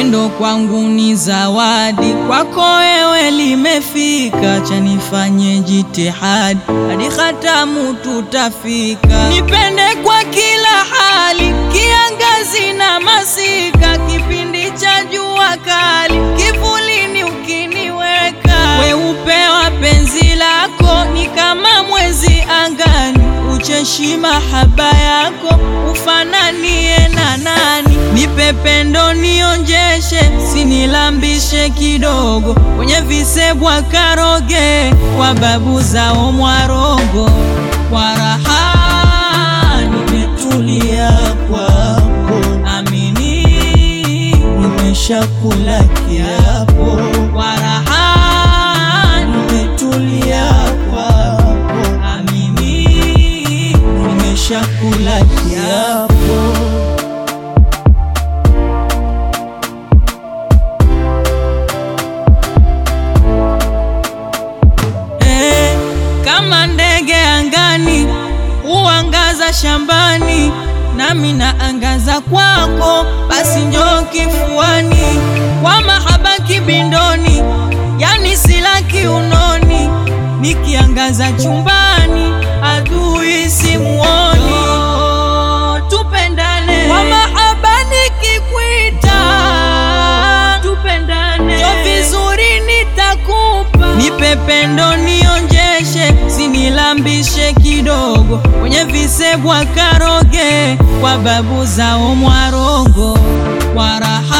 Pendo kwangu ni zawadi, kwako wewe limefika, chanifanye jitihadi hadi hatamu tutafika. Nipende kwa kila hali, kiangazi na masika, kipindi cha jua kali, kivulini ukiniweka. Weupe wa penzi lako ni kama mwezi angani, ucheshi mahaba yako ufananie na nani? Nipe pendo nionjeshe, sinilambishe kidogo, kwenye visebwa karoge, kwa babu zao Mwarongo. Kwa raha nimetulia kwako, amini nimeshakula kiapo. Kwa raha nimetulia kwako, amini nimeshakula kiapo. Eh, kama ndege angani huangaza shambani, nami naangaza kwako, basi njoo kifuani, kwa mahaba kibindoni, yani sila kiunoni, nikiangaza chumbani, adui simuoni. Tupendane kwa mahaba nikikwita, tupendane jo vizuri nitakupa, nipe pendo nionjeshe, sinilambishe kidogo, kwenye visebwa karoge, kwa babu zao Mwarongo. Kwa raha